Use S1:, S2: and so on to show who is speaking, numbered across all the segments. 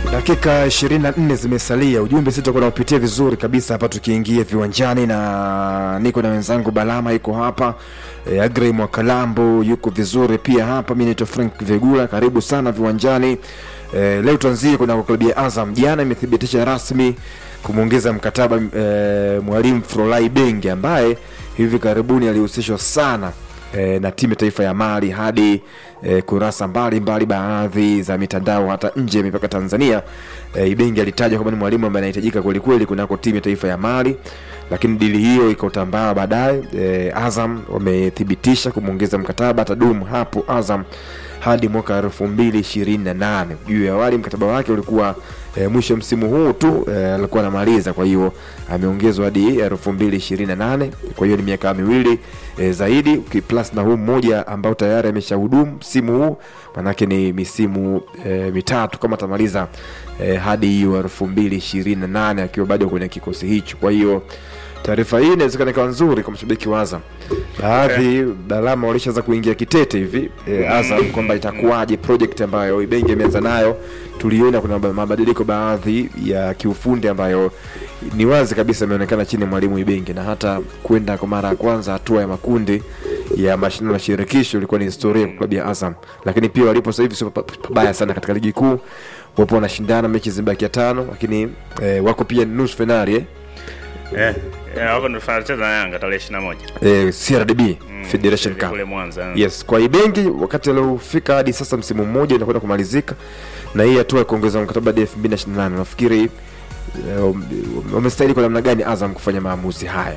S1: Dakika 24 zimesalia, ujumbe sisi tutakuwa naupitia vizuri kabisa hapa tukiingia viwanjani, na niko na wenzangu Balama yuko hapa e, Agrey Mwakalambo yuko vizuri pia hapa. Mimi naitwa Frank Vegula, karibu sana viwanjani. E, leo tuanzie kuna klabu ya Azam, jana imethibitisha rasmi kumwongeza mkataba e, mwalimu Frolai Benge ambaye hivi karibuni alihusishwa sana e, na timu ya taifa ya Mali hadi e, kurasa mbalimbali baadhi za mitandao hata nje ya mipaka Tanzania. E, Ibenge alitajwa kwamba ni mwalimu ambaye anahitajika kwelikweli kunako timu ya taifa ya Mali, lakini dili hiyo ikotambaa baadaye. E, Azam wamethibitisha kumwongeza mkataba, atadumu hapo Azam hadi mwaka elfu mbili ishirini na nane. Juu ya awali mkataba wake ulikuwa e, mwisho msimu huu tu e, alikuwa anamaliza, kwa hiyo ameongezwa hadi elfu mbili ishirini na nane. Kwa hiyo ni miaka miwili e, zaidi ukiplus na huu mmoja ambao tayari ameshahudumu msimu huu, manake ni misimu e, mitatu kama atamaliza e, hadi hiyo elfu mbili ishirini na nane akiwa bado kwenye kikosi hicho. Kwa hiyo taarifa hii inawezekana ikawa nzuri kwa mashabiki wa Azam. Baadhi Balama walishaanza kuingia kitete hivi e, Azam kwamba itakuwaje project ambayo Ibenge imeanza nayo. Tuliona kuna mabadiliko baadhi ya kiufundi ambayo ni wazi kabisa imeonekana chini ya mwalimu Ibenge, na hata kwenda kwa mara ya kwanza hatua ya makundi ya mashindano ya shirikisho ilikuwa ni historia kwa klabu ya Azam, lakini pia walipo sasa hivi sio pabaya sana katika ligi kuu, wapo wanashindana, mechi zimebakia tano, lakini e, wako pia nusu finali eh?
S2: Eh, eh, wako ndo tunacheza na Yanga tarehe 21.
S1: Eh, CRDB Federation Cup.
S2: Kule Mwanza.
S1: Yes, kwa Ibengi wakati aliofika hadi sasa msimu mmoja inakwenda kumalizika na hii hatua ya kuongeza mkataba hadi 2028 nafikiri eh, wamestahili kwa namna gani Azam kufanya maamuzi haya?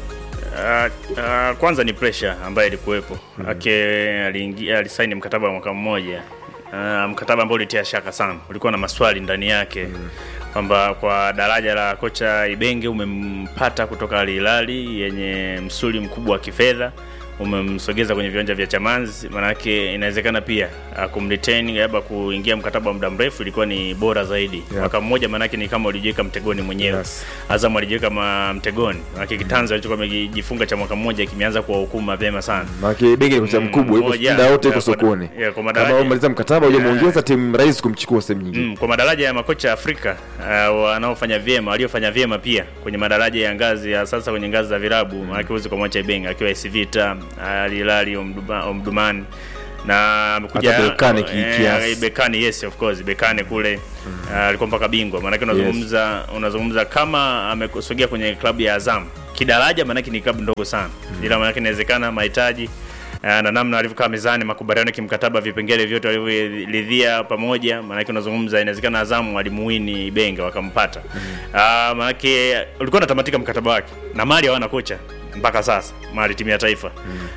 S2: Uh, uh, kwanza ni pressure ambayo ilikuwepo. Mm. Ake aliingia alisaini mkataba wa mwaka mmoja. Uh, mkataba ambao ulitia shaka sana. Ulikuwa na maswali ndani yake. Mm. Kwamba kwa daraja la kocha Ibenge umempata kutoka Al Hilal yenye msuli mkubwa wa kifedha umemsogeza kwenye viwanja vya Chamanzi, manake inawezekana pia uh, kumretain labda kuingia mkataba wa muda mrefu ilikuwa ni bora zaidi.
S1: Yeah.
S2: Mwaka mmoja manake ni kama ulijiweka mtegoni mwenyewe.
S1: Yes.
S2: Azam alijiweka ma- mtegoni. Manake kitanzo alichokuwa amejifunga cha mwaka mmoja kimeanza kuwahukumu mapema sana.
S1: Maana Ibengi ni kocha
S2: Mm,
S1: mkubwa, yuko
S2: moja.
S1: muda wote yuko
S2: Yeah, kwa-
S1: sokoni.
S2: yeah, kwa
S1: Kama
S2: madaraja-
S1: umaliza mkataba hujamuongeza timu rahisi kumchukua sehemu nyingine.
S2: Mm, kwa madaraja ya makocha Afrika uh, wanaofanya vyema waliofanya vyema pia kwenye madaraja ya ngazi ya sasa kwenye ngazi za vilabu mm. maana huwezi kumwacha Ibenge akiwa AS Vita, Al Hilal, Omdurman, Omdurman na amekuja
S1: Hata Berkane ki-
S2: eh,
S1: kiasi.
S2: Berkane yes of course Berkane kule uh, alikuwa mpaka bingwa maana unazungumza unazungumza kama amesogea kwenye klabu ya Azam kidaraja maana ni klabu ndogo sana ila maana inawezekana mahitaji Ah, na namna alivyokaa mezani, makubaliano kimkataba, vipengele vyote walivyoridhia pamoja, maanake unazungumza, inawezekana Azamu alimuwini Ibenga wakampata. Ah, maanake ulikuwa unatamatika mkataba wake na Mali hawana kocha mpaka sasa, Mali timu ya taifa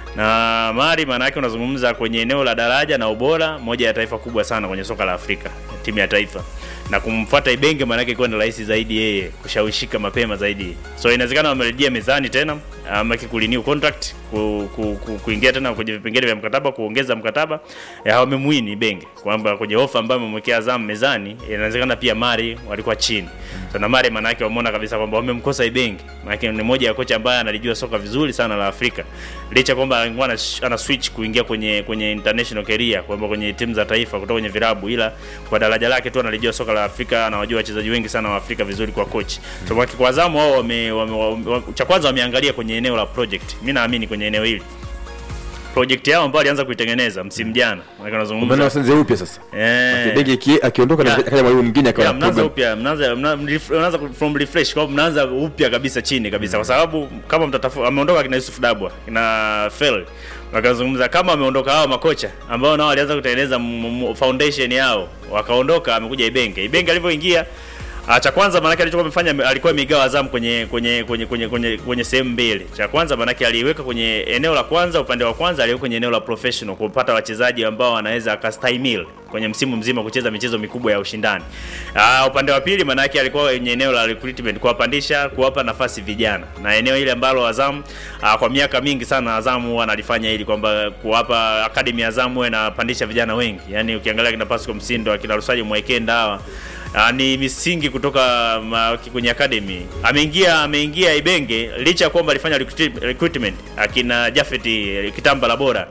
S2: na Mali, maanake unazungumza kwenye eneo la daraja na ubora, moja ya taifa kubwa sana kwenye soka la Afrika, timu ya taifa na kumfuata Ibenge maanake ilikuwa ni rahisi zaidi yeye kushawishika mapema zaidi, so inawezekana wamerejea mezani tena ama kurenew contract ku, ku, ku, kuingia tena kwenye vipengele vya mkataba kuongeza mkataba eh, hawamemwini Ibenge kwamba kwenye ofa ambayo amemwekea Azam mezani inawezekana pia Mari walikuwa chini so, na Mari maana yake wameona kabisa kwamba wamemkosa Ibenge maana ni moja ya kocha ambaye analijua soka vizuri sana la Afrika licha kwamba alikuwa ana, ana switch kuingia kwenye kwenye international career kwamba kwenye timu za taifa kutoka kwenye vilabu ila kwa daraja lake tu analijua soka la Afrika anawajua wachezaji wengi sana wa Afrika vizuri kwa coach so kwa kwa Azam wao wame, wame, wame, cha kwanza wameangalia kwenye eneo la project mimi naamini kwenye eneo hili project yao ambayo alianza kuitengeneza msimu jana maana
S1: Mbona
S2: unazungumza
S1: wasanze upya sasa?
S2: eh
S1: Ibengi iki- akiondoka na
S2: Yeah.
S1: akaja mwalimu mwingine akawa
S2: Yeah,
S1: na
S2: mnaanza
S1: program.
S2: upya mnaanza mna- mref- mnaanza from refresh kwa mnaanza upya kabisa chini kabisa kwa sababu kama mtatafu ameondoka kina Yusuf Dabwa kina Fel wakazungumza kama ameondoka hao makocha ambao nao walianza kutengeneza m- m- foundation yao wakaondoka amekuja Ibenge Ibenge alivyoingia Ah, cha kwanza maanake alichokuwa amefanya alikuwa amegawa Azam kwenye kwenye kwenye kwenye kwenye, kwenye sehemu mbili. Cha kwanza maanake aliiweka kwenye eneo la kwanza, upande wa kwanza aliweka kwenye eneo la professional kupata wachezaji ambao wanaweza akastahimili kwenye msimu mzima kucheza michezo mikubwa ya ushindani. Ah, upande wa pili maanake alikuwa kwenye eneo la recruitment, kuwapandisha, kuwapa nafasi vijana, na eneo ile ambalo Azam ah, kwa miaka mingi sana Azam huwa analifanya hili kwamba kuwapa academy ya Azam huwa inapandisha vijana wengi, yani ukiangalia kina Pascal Msindo akina Rusaji Mwekenda hawa Ah, ni misingi kutoka ma, kwenye academy. Ameingia ameingia Ibenge licha ya kwamba alifanya recruit- recruitment akina Jafet Kitamba la bora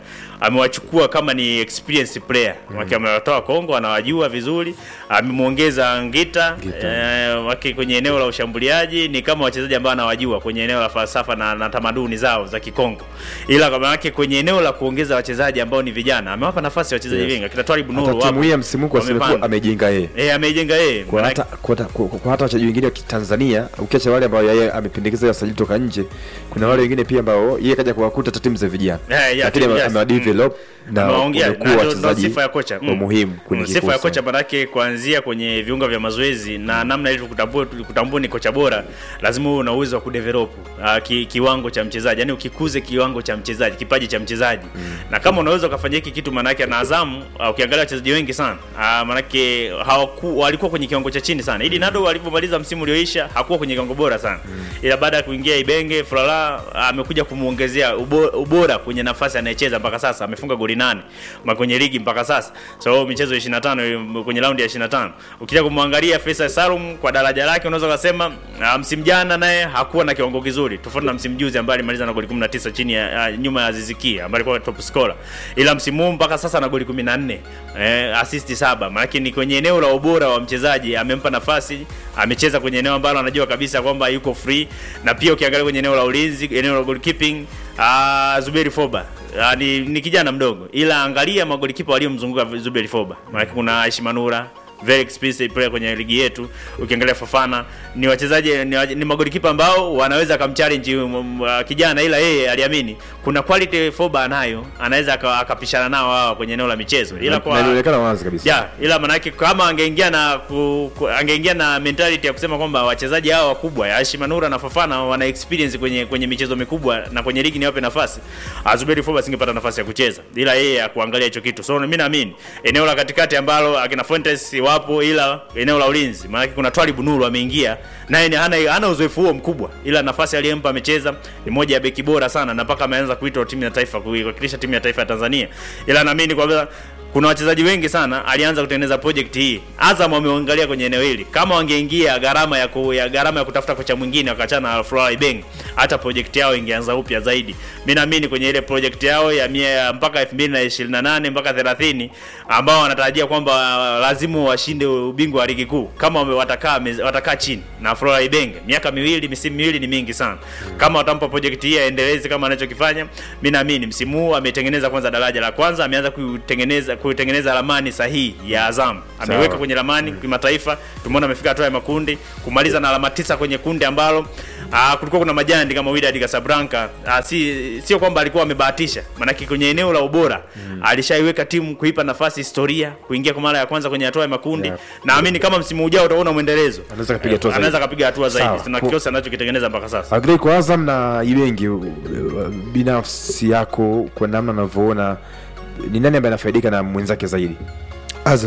S2: amewachukua kama ni experienced player mm. amewatoa Kongo anawajua vizuri amemwongeza Ngita, eh, waki kwenye eneo la ushambuliaji ni kama wachezaji ambao anawajua kwenye eneo la falsafa na, na tamaduni zao za Kikongo, ila kama yake kwenye eneo la kuongeza wachezaji ambao ni vijana amewapa nafasi wachezaji
S1: Yes.
S2: wengi akina Twalib Nuru
S1: hata timu
S2: wapo.
S1: hii ya msimu huu kwa sababu
S2: Wamepanda.
S1: amejenga yeye
S2: eh ameijenga yeye
S1: kwa hata kwa, hata- kwa, kwa hata wachezaji wengine wa Tanzania ukiacha wale ambao yeye amependekeza wasajili toka nje, kuna wale wengine pia ambao yeye kaja kuwakuta hata timu za vijana,
S2: Eh, yeah,
S1: lakini
S2: timu,
S1: ame-
S2: yes.
S1: amewadevelop na
S2: Amewaongea,
S1: wamekuwa
S2: na ndo- ndo
S1: wachezaji
S2: sifa ya kocha
S1: wa muhimu kwenye
S2: Mm, sifa ya
S1: kikosi.
S2: kocha manake kuanzia kwenye viunga vya mazoezi na namna ilivyo kutambua kutambua ni kocha bora, lazima uwe na uwezo wa kudevelop uh, ki, kiwango cha mchezaji, yani ukikuze kiwango cha mchezaji, kipaji cha mchezaji na kama unaweza ukafanya hiki kitu, manake na Azam uh, ukiangalia wachezaji wengi sana uh, manake hawaku, walikuwa kwenye kiwango cha chini sana. Idi Nado alivyomaliza msimu ulioisha hakuwa kwenye kiwango bora sana, ila baada ya kuingia Ibenge Flora amekuja kumuongezea ubo- ubora kwenye nafasi anayecheza mpaka sasa, amefunga goli nane ma kwenye ligi mpaka sasa, so michezo 25 kwenye raundi ya 25. Ukija kumwangalia Faisal Salum kwa daraja lake, unaweza kusema ah, msimu jana naye hakuwa na kiwango kizuri, tofauti na msimu juzi ambaye alimaliza na goli 19 chini ya ah, nyuma ya Aziz Ki ambaye alikuwa top scorer, ila msimu huu mpaka sasa na goli 14 eh, assist saba. Maana ni kwenye eneo la ubora wa mchezaji, amempa nafasi, amecheza kwenye eneo ambalo anajua kabisa kwamba yuko free, na pia ukiangalia kwenye eneo la ulinzi, eneo la goalkeeping Ah, Zuberi Foba ah, ni, ni kijana mdogo, ila angalia magolikipa waliomzunguka Zuberi Foba, maana kuna Aishi Manura very expensive player kwenye ligi yetu. Ukiangalia Fafana ni wachezaji ni, wa- ni magolikipa ambao wanaweza akamchallenge um, uh, kijana, ila yeye aliamini kuna quality Foba anayo, anaweza aka- akapishana nao hawa kwenye eneo la michezo, ila
S1: Na
S2: kwa
S1: ilionekana wazi kabisa
S2: ya ila manake kama angeingia na ku, ku, angeingia na mentality ya kusema kwamba wachezaji hao wakubwa ya Aishi Manura na Fafana wana experience kwenye kwenye michezo mikubwa na kwenye ligi niwape nafasi, Azuberi Foba singepata nafasi ya kucheza, ila yeye akuangalia hicho kitu. So mimi naamini eneo la katikati ambalo akina Fuentes wapo, ila eneo la ulinzi maanake kuna Twalib Nuru ameingia naye ni hana hana uzoefu huo mkubwa, ila nafasi aliyempa amecheza, ni moja ya beki bora sana na mpaka ameanza kuitwa timu ya taifa kuiwakilisha timu ya taifa ya Tanzania, ila naamini kwamba kuna wachezaji wengi sana alianza kutengeneza project hii. Azam wameangalia kwenye eneo hili, kama wangeingia gharama ya, ku, ya gharama ya kutafuta kocha mwingine wakachana na Flora Ibeng, hata project yao ingeanza upya zaidi. Mimi naamini kwenye ile project yao ya mia, mpaka 2028 mpaka 30 ambao wanatarajia kwamba lazima washinde ubingwa wa ligi kuu, kama wame- watakaa mez- watakaa chini na Flora Ibeng, miaka miwili misimu miwili ni mingi sana. Kama watampa project hii aendeleze kama anachokifanya, mimi naamini msimu huu ametengeneza kwanza daraja la kwanza, ameanza kutengeneza kutengeneza ramani sahihi ya Azam, ameweka
S1: Sawa.
S2: kwenye ramani kimataifa. Tumeona amefika hatua ya makundi, kumaliza na alama tisa kwenye kundi ambalo aa, kulikuwa kuna majandi kama Wydad Casablanca. Aa, si sio kwamba alikuwa amebahatisha, maanake kwenye eneo la ubora alishaiweka timu kuipa nafasi historia kuingia kwa mara ya kwanza kwenye hatua ya makundi.
S1: Yeah.
S2: Naamini kama msimu ujao utaona mwendelezo,
S1: Anaweza kapiga hatua
S2: Eh, anaweza
S1: zaidi.
S2: kapiga hatua zaidi.
S1: Sawa.
S2: Tuna
S1: Ku-
S2: kikosi anachokitengeneza mpaka sasa.
S1: Agree kwa Azam na Ibengi, uh, binafsi yako kwa namna unavyoona, ni nani ambaye anafaidika na mwenzake zaidi,
S3: Azam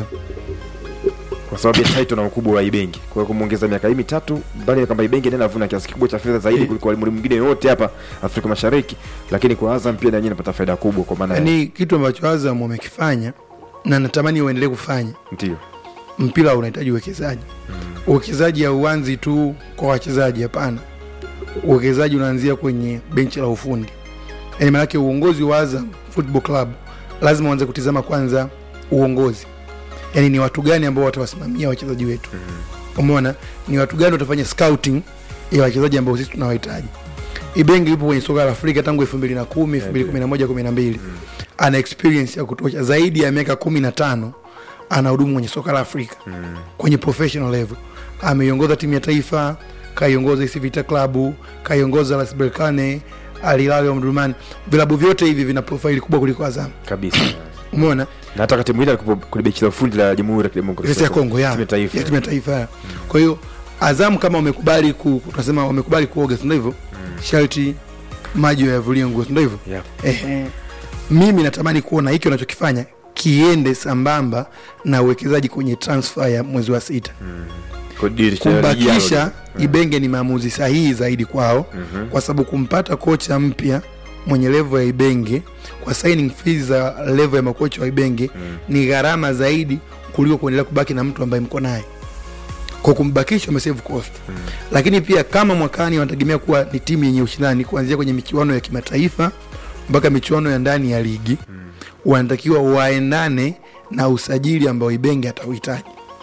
S1: kwa sababu ya title na ukubwa wa Ibengi? Kwa hiyo kumwongeza miaka hii mitatu, mbali na kwamba Ibengi ndiye anavuna kiasi kikubwa cha fedha zaidi
S3: Eh.
S1: kuliko walimu mwingine yote hapa Afrika Mashariki, lakini kwa Azam pia na yeye anapata faida kubwa, kwa maana ya-
S3: ni kitu ambacho Azam wamekifanya na natamani uendelee kufanya.
S1: ndio
S3: Mpira unahitaji uwekezaji. Uwekezaji hauanzi tu kwa wachezaji, hapana. Uwekezaji unaanzia kwenye benchi la ufundi, yaani maanake uongozi wa Azam Football Club lazima uanze kutizama kwanza uongozi, yaani ni watu gani ambao watawasimamia wachezaji wetu. Umeona, ni watu gani watafanya scouting ya wachezaji ambao sisi tunawahitaji. Ibenge yupo kwenye soka la Afrika tangu 2010, 2011, 12. Ana experience ya kutosha zaidi ya miaka 15 anahudumu kwenye soka la Afrika kwenye professional level. Ameiongoza timu ya taifa, kaiongoza AS Vita Club, kaiongoza RS Berkane, Al Hilal Omdurman. Vilabu vyote hivi vina profile kubwa kuliko Azam.
S1: kabisa.
S3: Umeona?
S1: Na hata wakati mwingine alikuwa kwenye benchi la ufundi la Jamhuri ya Kidemokrasia
S3: Kesi ya Kongo ya
S1: timu ya taifa.
S3: ya timu ya taifa ya. Kwa hiyo Azam kama wamekubali ku, tunasema wamekubali kuoga, si ndio hivyo? Sharti maji yavulie nguo, si ndio hivyo?
S1: Yeah.
S3: Ehe. Mimi natamani kuona hiki wanachokifanya kiende sambamba na uwekezaji kwenye transfer ya mwezi wa sita.
S1: Kwa dirisha la ligi
S3: Kumbakisha
S1: yao.
S3: Ibenge ni maamuzi sahihi zaidi kwao, kwa sababu kumpata kocha mpya mwenye level ya Ibenge kwa signing fees za level ya makocha wa Ibenge ni gharama zaidi kuliko kuendelea kubaki na mtu ambaye mko naye. Kwa kumbakisha umesave cost. Lakini pia kama mwakani wanategemea kuwa ni timu yenye ushindani kuanzia kwenye michuano ya kimataifa mpaka michuano ya ndani ya ligi. wanatakiwa waendane na usajili ambao ibenge atauhitaji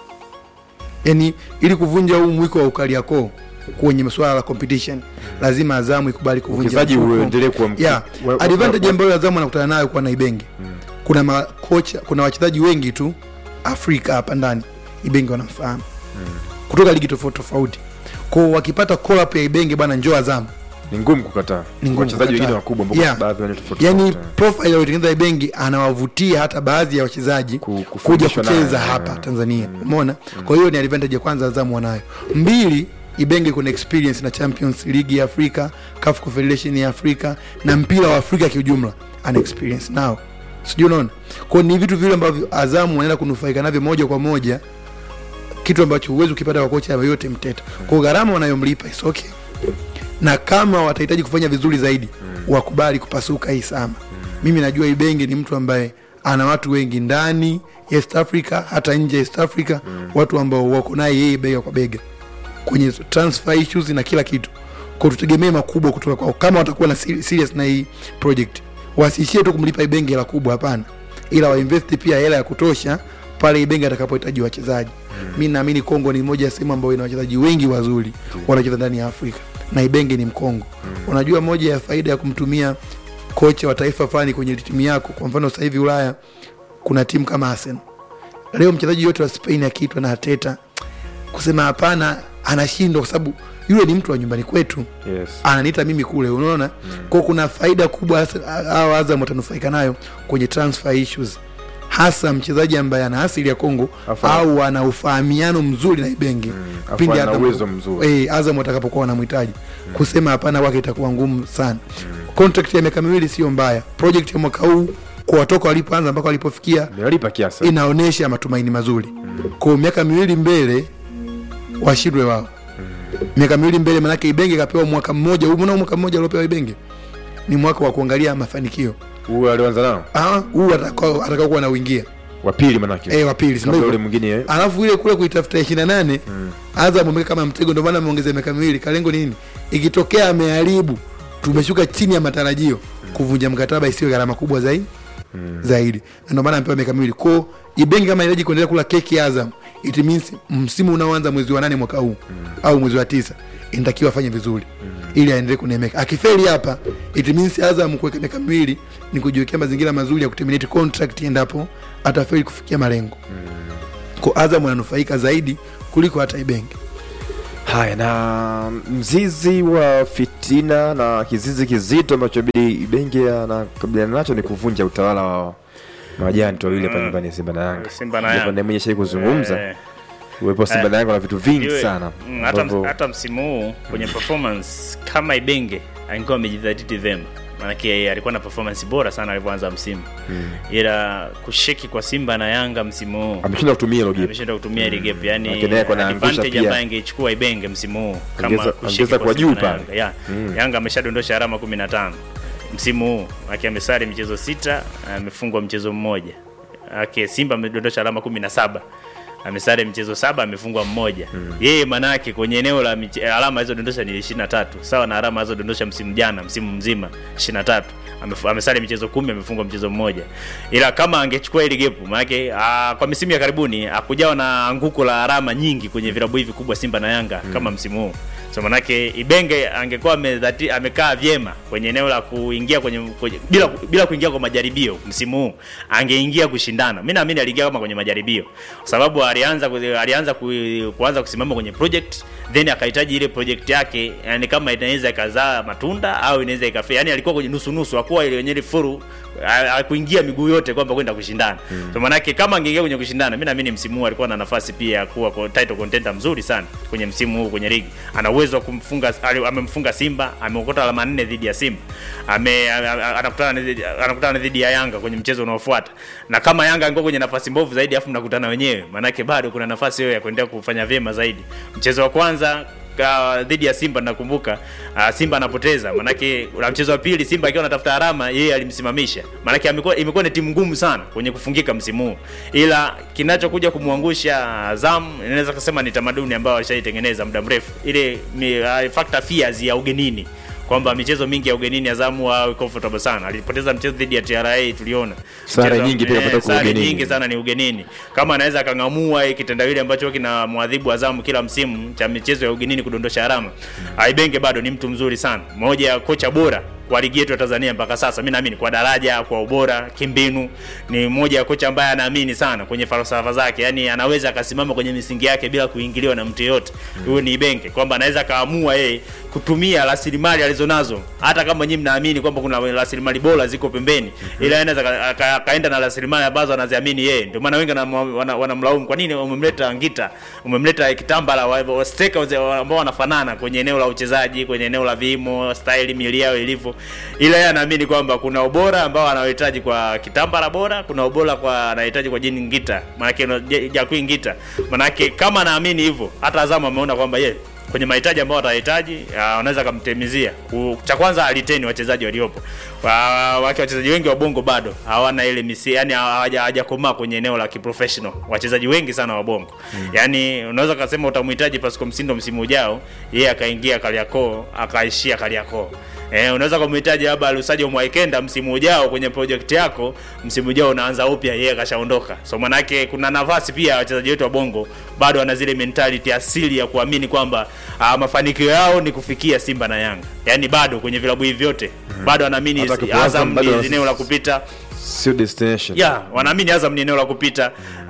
S3: yani ili kuvunja huu mwiko wa ukaliakoo kwenye masuala la competition lazima azamu ikubali kuvunja
S1: Uwekezaji
S3: mfuko.
S1: uendelee kuwa mkubwa.
S3: yeah.
S1: Wa- wa-
S3: advantage
S1: wa-
S3: ambayo azamu anakutana nayo kwa na ibenge kuna makocha kuna wachezaji wengi tu afrika hapa ndani ibenge wanamfahamu kutoka ligi tofauti tofauti kwao wakipata call up ya ibenge bwana njoo azamu
S1: ni ngumu kukataa
S3: Ni ngumu
S1: wachezaji
S3: kukataa.
S1: wengine wakubwa ambao
S3: Yeah.
S1: baadhi wana tofauti
S3: yani
S1: tofauti.
S3: profile aliyotengeneza ibengi anawavutia hata baadhi ya wachezaji
S1: Ku-
S3: kuja
S1: kufundishwa
S3: kucheza
S1: naye.
S3: hapa tanzania umeona kwa hiyo ni advantage ya kwanza azamu wanayo mbili ibenge kuna experience na champions league ya afrika CAF confederation ya afrika na mpira wa afrika kiujumla ana experience nao sijui unaona kwao ni vitu vile ambavyo azamu wanaenda kunufaika navyo moja kwa moja kitu ambacho huwezi ukipata kwa kocha yoyote mteta kwao gharama wanayomlipa is okay na kama watahitaji kufanya vizuri zaidi wakubali kupasuka hii sama mimi najua ibenge ni mtu ambaye ana watu wengi ndani ya east africa hata nje ya east africa watu ambao wako naye yeye bega kwa bega kwenye transfer issues na kila kitu kwa tutegemee makubwa kutoka kwao kama watakuwa na seri- serious na hii project wasiishie tu kumlipa ibenge hela kubwa hapana ila wainvesti pia hela ya kutosha pale ibenge atakapohitaji wachezaji mi naamini kongo ni moja ya sehemu ambayo ina wachezaji wengi wazuri wanacheza ndani ya afrika na ibenge ni mkongo unajua moja ya faida ya kumtumia kocha wa taifa fulani kwenye timu yako kwa mfano sasa hivi ulaya kuna timu kama arsenal leo mchezaji yote wa spain akiitwa na ateta kusema hapana anashindwa kwa sababu yule ni mtu wa nyumbani kwetu
S1: yes.
S3: ananiita mimi kule unaona mm. kwao kuna faida kubwa hasa- hao azam watanufaika nayo kwenye transfer issues hasa mchezaji ambaye ana asili ya kongo
S1: Afa-
S3: au ana ufahamiano mzuri na ibenge
S1: Afu
S3: pindi
S1: ana
S3: Azam-
S1: uwezo mzuri.
S3: eh, azam watakapokuwa wanamhitaji kusema hapana kwake itakuwa ngumu sana contract ya miaka miwili sio mbaya project ya mwaka huu kwa watoka walipoanza mpaka walipofikia
S1: Amewalipa kiasi
S3: inaonyesha matumaini mazuri kwa miaka miwili mbele washindwe wao miaka miwili mbele manake ibenge kapewa mwaka mmoja umeona huu mwaka mmoja aliopewa ibenge ni mwaka wa kuangalia mafanikio
S1: huyu alioanza nao
S3: Ah, huu atakao atakao kuwa nauingia
S1: wa pili manake
S3: eh wa pili si
S1: kabla
S3: ndio
S1: ule
S3: hivyo?
S1: mwingine eh.
S3: alafu ile kule kuitafuta ishirini na nane Azam ameweka kama mtego, ndio maana ameongeza miaka miwili. Kalengo nini? Ikitokea ameharibu, tumeshuka chini ya matarajio, kuvunja mkataba isiwe gharama kubwa zaidi zaidi, na ndio maana amepewa miaka miwili. Kwa Ibenge kama inahitaji kuendelea kula keki ya Azam, it means msimu unaoanza mwezi wa nane mwaka huu au mwezi wa tisa inatakiwa afanye vizuri ili aendelee kunemeka. Akifeli hapa, it means Azam kuweka miaka miwili ni kujiwekea mazingira mazuri ya kuterminate contract endapo atafeli kufikia malengo kwa Azam ananufaika zaidi kuliko hata Ibenge.
S1: haya na mzizi wa fitina na kizizi kizito ambacho bidi ibenge anakabiliana nacho ni kuvunja utawala wa majani tu wawili hapa
S2: Mm.
S1: nyumbani Simba na Yanga
S2: Simba na
S1: Japo
S2: Yanga.
S1: ndiye mwenye shai kuzungumza
S2: Eh,
S1: uwepo wa Simba na Yanga na vitu vingi
S2: iwe-
S1: sana
S2: mm, hata,
S1: ambavyo-
S2: hata msimu huu kwenye performance kama Ibenge angekuwa amejidhatiti vyema, maanake yeye alikuwa na performance bora sana alivyoanza msimu ila kusheki kwa Simba na Yanga msimu huu
S1: ameshindwa kutumia hilo gap
S2: ameshinda kutumia ile gap, yani
S1: Lakini yeye kuna angusha
S2: advantage
S1: pia.
S2: ambayo angeichukua Ibenge msimu huu kama
S1: Ongeza-
S2: kusheki
S1: ongeza kwa
S2: Simba
S1: juu
S2: na
S1: pale.
S2: Yanga. Yeah. Yanga ameshadondosha alama 15 msimu huu, aki amesare michezo sita, amefungwa mchezo mmoja. Aki Simba amedondosha alama 17 amesare mchezo saba amefungwa mmoja yeye manake kwenye eneo la miche, alama alizodondosha ni 23 sawa na alama alizodondosha msimu jana msimu mzima 23 Amefu- amesare michezo kumi amefungwa mchezo mmoja ila kama angechukua ile gepu manake ah, kwa misimu ya karibuni hakujawa na anguko la alama nyingi kwenye vilabu hivi kubwa Simba na Yanga kama msimu huu so manake Ibenge angekuwa amedhati- amekaa vyema kwenye eneo la kuingia kwenye, kwenye bila bila kuingia kwa majaribio msimu huu angeingia kushindana. Mimi naamini aliingia kama kwenye majaribio, kwa sababu alianza ku- alianza ku, kuanza kusimama kwenye project then akahitaji ile project yake, yani kama inaweza ikazaa matunda au inaweza ikafea, yani alikuwa kwenye nusu nusu, hakuwa ile yenye ile furu kuingia miguu yote kwamba kwenda kushindana mm. So manake kama angeingia kwenye kushindana, mimi naamini msimu huu alikuwa na nafasi pia ya kuwa kwa title contender mzuri sana kwenye msimu huu kwenye ligi. Ana uwezo wa kumfunga, ali- amemfunga Simba, ameokota alama nne dhidi ya Simba, ame a- a- anakutana dhidi- anakutana dhidi ya Yanga kwenye mchezo unaofuata, na kama Yanga angekuwa kwenye nafasi mbovu zaidi, afu mnakutana wenyewe, manake bado kuna nafasi hiyo ya kuendelea kufanya vyema zaidi. Mchezo wa kwanza ka- dhidi ya Simba nakumbuka, uh, Simba anapoteza manake, na mchezo wa pili Simba akiwa anatafuta alama, yeye alimsimamisha. Manake amekuwa imekuwa ni timu ngumu sana kwenye kufungika msimu huu, ila kinachokuja kumwangusha Azam inaweza kusema ni tamaduni ambayo alishaitengeneza muda mrefu, ile mi- uh, factor fears ya ugenini kwamba michezo mingi ya ugenini Azamu awe comfortable sana. Alipoteza mchezo dhidi ya TRA tuliona.
S1: Sare
S2: Mchezo-
S1: nyingi pia
S2: eh,
S1: kapata kwa
S2: sare
S1: ugenini.
S2: nyingi sana ni ugenini. Kama anaweza akang'amua hiki kitendawili ambacho kina mwadhibu Azamu kila msimu cha michezo ya ugenini kudondosha alama. Aibenge bado ni mtu mzuri sana. Moja ya kocha bora kwa ligi yetu ya Tanzania mpaka sasa. Mimi naamini kwa daraja, kwa ubora, kimbinu ni mmoja ya kocha ambaye anaamini sana kwenye falsafa zake. Yaani anaweza akasimama kwenye misingi yake bila kuingiliwa na mtu yeyote. Huyo ni Ibenge kwamba anaweza kaamua yeye kutumia rasilimali alizonazo hata kama nyinyi mnaamini kwamba kuna rasilimali bora ziko pembeni ila yeye anaweza ka- aka- akaenda na rasilimali ambazo anaziamini yeye ndio maana wengi wanamlaumu wana, wanamlaumu kwa nini umemleta Ngita umemleta Kitambala wa- wa- steka waze- ambao wanafanana kwenye eneo la uchezaji kwenye eneo la vimo style mili yao ilivyo ila yeye anaamini kwamba kuna ubora ambao anahitaji kwa Kitambala bora kuna ubora kwa anahitaji kwa Jini Ngita maana Jakui Ngita maana kama anaamini hivyo hata Azam ameona kwamba yeye kwenye mahitaji ambayo watahitaji ah, wanaweza kumtemizia. Ku- Cha kwanza aliteni wachezaji waliopo. Wa- Wake wachezaji wengi wa Bongo bado hawana ile misi, yani hawaja- hawajakomaa kwenye eneo la kiprofessional. Wachezaji wengi sana wa Bongo. Yaani unaweza kusema utamhitaji Pascal Msindo msimu ujao, yeye akaingia Kariakoo, akaishia Kariakoo. Eh, unaweza kumhitaji labda Lusajo Mwaikenda msimu ujao kwenye project yako, msimu ujao unaanza upya, yeye kashaondoka. So manake kuna nafasi pia wachezaji wetu wa Bongo bado wana zile mentality asili ya kuamini kwamba ah, mafanikio yao ni kufikia Simba na Yanga. Yaani bado kwenye vilabu hivi vyote bado wanaamini
S1: Hata kwa Azam
S2: Azam
S1: bado
S2: ni
S1: wana-
S2: eneo la kupita.
S1: sio destination
S2: Ya, wanaamini Azam ni eneo la kupita.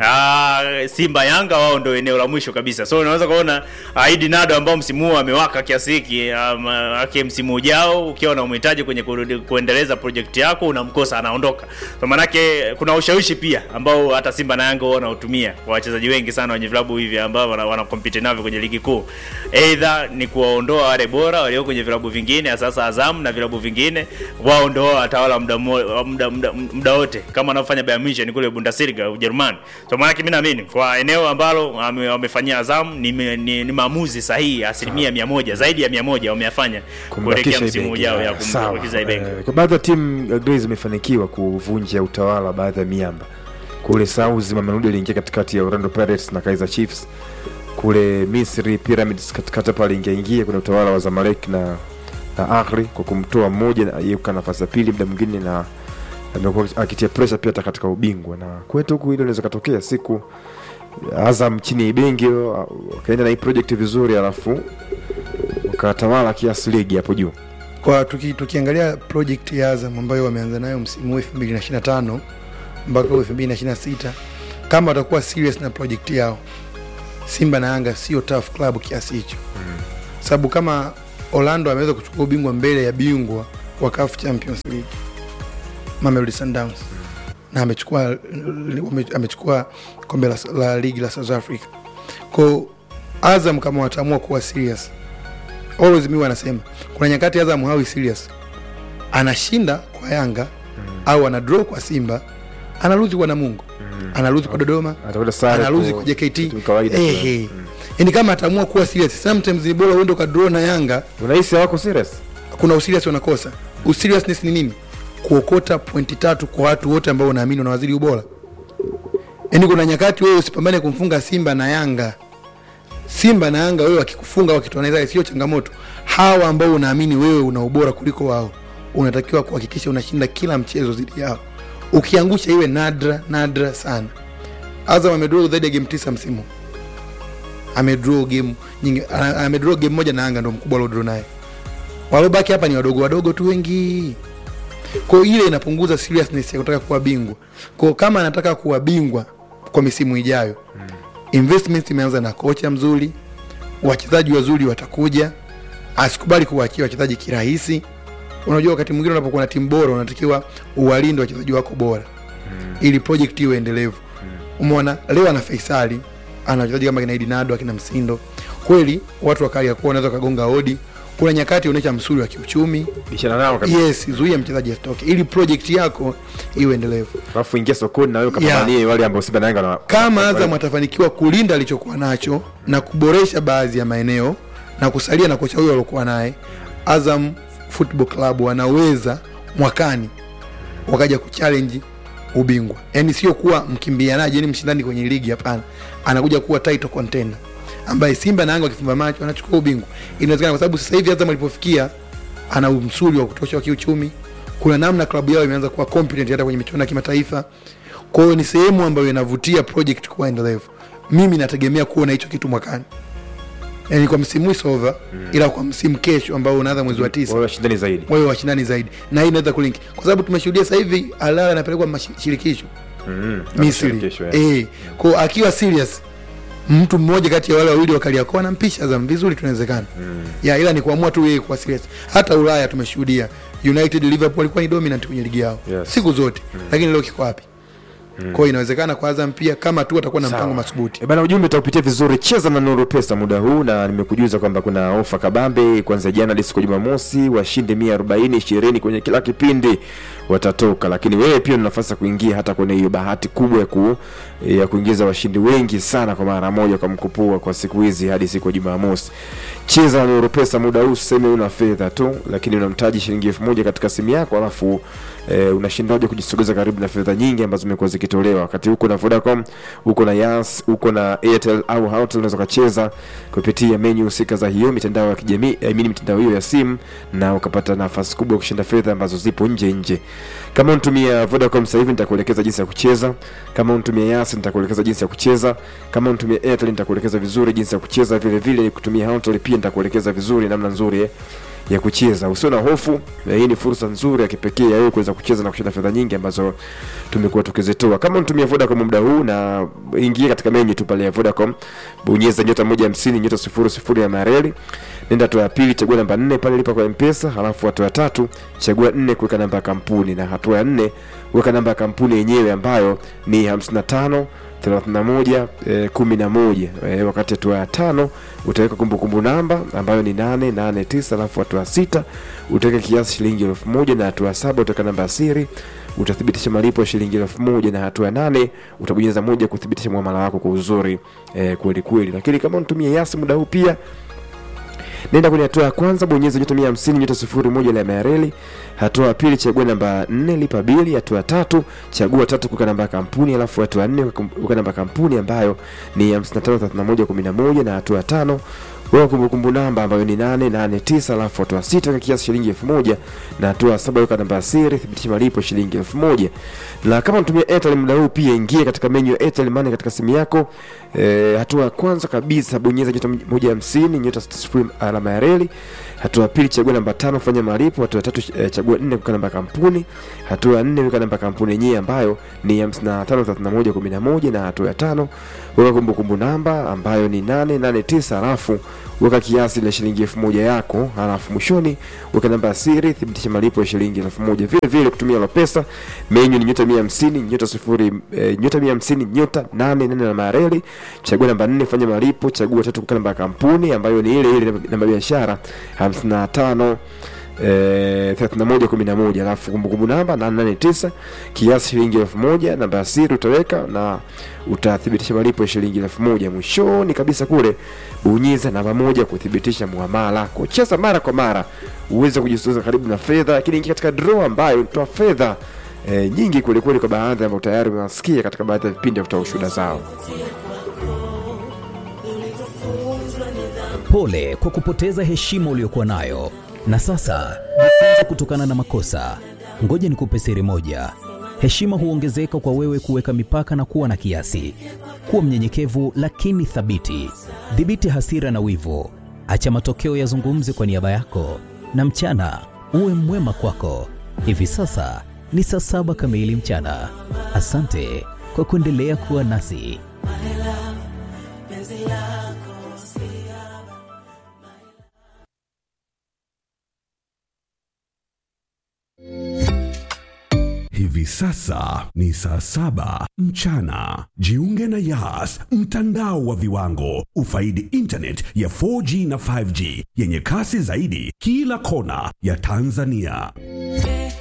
S2: Ah, Simba Yanga wao ndio eneo la mwisho kabisa. So unaweza kuona ah, Idi Nado ambao msimu huu amewaka kiasi hiki um, ake msimu ujao ukiwa unamhitaji kwenye kurudi, kuendeleza project yako unamkosa anaondoka. So manake kuna ushawishi pia ambao hata Simba na Yanga wao wanautumia kwa wachezaji wengi sana wenye vilabu hivi ambao wana, wana compete navyo kwenye ligi kuu. Either ni kuwaondoa wale bora walio kwenye vilabu vingine sasa Azam na vilabu vingine wao ndio watawala muda mo- muda muda, muda wote kama wanaofanya Bayern Munich kule Bundesliga Ujerumani. So maana mimi naamini kwa eneo ambalo wame- wamefanyia Azam ni, ni, ni, ni maamuzi sahihi asilimia mia moja zaidi ya mia moja wameyafanya kuelekea
S1: Kumbakisha
S2: msimu
S1: Ibenge.
S2: ujao ya
S1: Sawa.
S2: kumbakiza Ibenge.
S1: Eh, kwa baadhi ya timu Grace zimefanikiwa kuvunja utawala wa baadhi ya miamba kule South Mamelodi aliingia katikati ya Orlando Pirates na Kaizer Chiefs kule Misri Pyramids katikati hapa aliingia ingia kwenye utawala wa Zamalek na na Ahli kwa kumtoa mmoja na yeye kukaa nafasi ya pili muda mwingine na amekuwa akitia pressure pia hata katika ubingwa na kwetu huku hilo inaweza katokea siku Azam chini ya Ibenge wakaenda na hii project vizuri alafu wakatawala kiasi ligi hapo juu
S3: kwa tuki, tukiangalia project ya Azam ambayo wameanza nayo msimu huu 2025 mpaka huu 2026 kama watakuwa serious na project yao, Simba na Yanga sio tough club kiasi hicho mm. sababu kama Orlando ameweza kuchukua ubingwa mbele ya bingwa wa CAF Champions League Mamelodi Sundowns na amechukua wame- amechukua kombe la, la ligi la South Africa. Kwa Azam kama wataamua kuwa serious always mimi wanasema kuna nyakati Azam hawi serious, anashinda kwa Yanga au ana draw kwa Simba, analuzi kwa Namungo, analuzi kwa Dodoma,
S1: atakwenda sare
S3: analuzi
S1: kwa-
S3: kwa JKT.
S1: kitu kawaida
S3: Eh,
S1: tu.
S3: eh. Yaani kama ataamua kuwa serious, sometimes ni bora uende ukadraw na Yanga,
S1: unahisi hawako serious
S3: kuna userious wanakosa. Useriousness ni nini? Kuokota pointi tatu kwa watu wote ambao unaamini unawazidi ubora. Yaani kuna nyakati wewe usipambane kumfunga Simba na Yanga. Simba na Yanga wewe wakikufunga wakitoa naye sio changamoto. Hawa ambao unaamini wewe una ubora kuliko wao, unatakiwa kuhakikisha unashinda kila mchezo dhidi yao. Ukiangusha iwe nadra nadra sana. Azam amedraw zaidi ya game tisa msimu. Amedraw game nyingi, ana- amedraw game moja na Yanga ndo mkubwa aliodraw naye. Walobaki hapa ni wadogo wadogo tu wengi. Kwa hiyo ile inapunguza seriousness ya kutaka kuwa bingwa. Kwa hiyo kama anataka kuwa bingwa kwa misimu ijayo, investment imeanza na kocha mzuri, wachezaji wazuri watakuja, asikubali kuwaachia wachezaji kirahisi. Unajua, wakati mwingine unapokuwa na timu bora unatakiwa uwalinde wachezaji wako bora ili project iwe endelevu. Umeona leo ana Faisali, ana wachezaji kama kina Edinado, akina Msindo, kweli watu wakali ya kuwa wanaweza kagonga hodi. Kuna nyakati onyesha msuri wa kiuchumi,
S1: bishana nao kabisa
S3: yes, zuia mchezaji asitoke ili project yako iwe endelevu.
S1: alafu ingia sokoni na wewe ukapambanie wale ambao Simba na Yanga na
S3: Kama Azam atafanikiwa kulinda alichokuwa nacho na kuboresha baadhi ya maeneo na kusalia na kocha huyo aliokuwa naye, Azam Football Club wanaweza mwakani wakaja kuchallenge ubingwa, yaani sio kuwa mkimbianaji, yani mshindani kwenye ligi, hapana, anakuja kuwa title contender ambaye Simba na Yanga wakifumba macho wanachukua ubingwa. Inawezekana kwa sababu sasa hivi Azam alipofikia ana msuli wa kutosha wa kiuchumi kuna namna klabu yao imeanza kuwa competent hata kwenye michuano ya kimataifa kwa hiyo ni sehemu ambayo inavutia project kuwa endelevu mimi nategemea kuona hicho kitu mwakani yani kwa msimu huu is over ila kwa msimu kesho ambao unaanza mwezi wa tisa
S1: Wao washindani zaidi
S3: wawe washindani zaidi na hii inaweza kulink kwa sababu tumeshuhudia sasa hivi alala anapelekwa mashirikisho
S1: mm.
S3: misri
S1: Kesho, eh.
S3: eh kwa akiwa serious mtu mmoja kati ya wale wawili wakaliakoa anampisha Azam vizuri tunawezekana mm. ya ila ni kuamua tu yeye kuwa serious hata ulaya tumeshuhudia united liverpool walikuwa ni dominant kwenye ligi yao
S1: Yes.
S3: siku zote lakini leo kiko wapi kwa hiyo inawezekana kwa azam pia kama tu atakuwa na
S1: Sawa.
S3: mpango madhubuti
S1: E bana, ujumbe utaupitia vizuri. Cheza na Nuru Pesa muda huu, na nimekujuza kwamba kuna ofa kabambe kuanzia jana hadi siku ya Jumamosi. Washindi 140 20 kwenye kila kipindi watatoka, lakini wewe pia una nafasi ya kuingia hata kwenye hiyo bahati kubwa ya, ku, ya kuingiza washindi wengi sana kwa mara moja kwa mkupua kwa siku hizi hadi siku ya Jumamosi. Cheza na Nuru Pesa muda huu, useme una fedha tu, lakini una mtaji shilingi elfu moja katika simu yako, alafu e, unashindaje kujisogeza karibu na fedha nyingi ambazo zimekuwa zikitolewa wakati huko na Vodacom, huko na Yas, huko na Airtel au Hotels, unaweza kucheza kupitia menu husika za hiyo mitandao ya kijamii, I mean mitandao hiyo ya simu, na ukapata nafasi kubwa ya kushinda fedha ambazo zipo nje nje. Kama unatumia Vodacom sasa hivi nitakuelekeza jinsi ya kucheza. Kama unatumia Yas nitakuelekeza jinsi ya kucheza. Kama unatumia Airtel nitakuelekeza vizuri jinsi ya kucheza. Vile vile kutumia Hotels pia nitakuelekeza vizuri namna nzuri eh, ya kucheza. Usio na hofu, eh, hii ni fursa nzuri ya kipekee ya wewe kuweza kucheza na kushinda fedha nyingi ambazo tumekuwa tukizitoa. Kama unatumia Vodacom muda huu na ingia katika menu tu pale ya Vodacom, bonyeza nyota 150 nyota 00 ya mareli. Nenda hatua ya pili, chagua namba 4 pale lipa kwa M-Pesa, halafu hatua ya tatu chagua 4 kuweka namba ya kampuni na hatua ya 4 weka namba ya kampuni yenyewe ambayo ni 55 31 eh, 11 eh, wakati hatua ya tano utaweka kumbukumbu namba ambayo ni 889 alafu hatua ya sita utaweka kiasi shilingi elfu moja na hatua ya saba utaweka namba ya siri utathibitisha malipo ya shilingi elfu moja na hatua ya nane utabonyeza moja kuthibitisha muamala wako kwa uzuri eh, kweli kweli lakini kama unatumia yasi muda huu pia nenda kwenye hatua ya kwanza bonyeza nyota mia hamsini nyota sifuri moja alama ya reli hatua ya pili chagua namba nne lipa bili hatua ya tatu chagua tatu kuweka namba ya kampuni alafu hatua ya nne weka namba ya kampuni ambayo ni 553111 na hatua ya tano weka kumbukumbu namba ambayo ni 889 alafu hatua ya sita weka kiasi shilingi elfu moja na hatua ya saba weka namba ya siri thibitisha malipo shilingi elfu moja na kama unatumia Airtel muda huu pia ingia katika menu ya Airtel Money katika simu yako e, hatua ya kwanza kabisa bonyeza nyota moja hamsini nyota sifuri alama ya reli hatua ya pili chagua namba tano fanya malipo hatua ya tatu e, chagua nne kuweka namba ya kampuni hatua ya nne weka namba ya kampuni yenyewe ambayo ni 553111 na hatua ya tano weka kumbukumbu namba ambayo ni 889 alafu weka kiasi la shilingi elfu moja yako halafu mwishoni weka namba ya siri thibitisha malipo ya shilingi elfu moja vile vile kutumia lopesa menyu ni nyota mia hamsini nyota sifuri e, nyota mia hamsini nyota nane nane na mareli chagua namba nne fanya malipo chagua tatu kuweka namba ya kampuni ambayo ni ile ile namba ya biashara hamsini na tano eh, 3111 alafu kumbukumbu namba 889 kiasi shilingi elfu moja namba ya siri utaweka na utathibitisha malipo ya shilingi elfu moja mwishoni kabisa kule bonyeza namba moja kuthibitisha muamala kucheza mara kwa mara uweze kujisogeza karibu na fedha lakini ingia katika draw ambayo inatoa fedha e, nyingi kwelikweli kwa baadhi ambao tayari umewasikia katika baadhi ya vipindi vya kutoa ushuhuda zao
S4: Pole kwa kupoteza heshima uliyokuwa nayo, na sasa jifunze kutokana na makosa. Ngoja nikupe siri moja: heshima huongezeka kwa wewe kuweka mipaka na kuwa na kiasi. Kuwa mnyenyekevu lakini thabiti. Dhibiti hasira na wivu, acha matokeo yazungumze kwa niaba yako, na mchana uwe mwema kwako. Hivi sasa ni saa saba kamili mchana. Asante kwa kuendelea kuwa nasi.
S5: Hivi sasa ni saa saba mchana. Jiunge na Yas, mtandao wa viwango. Ufaidi internet ya 4G na 5G yenye kasi zaidi kila kona ya Tanzania.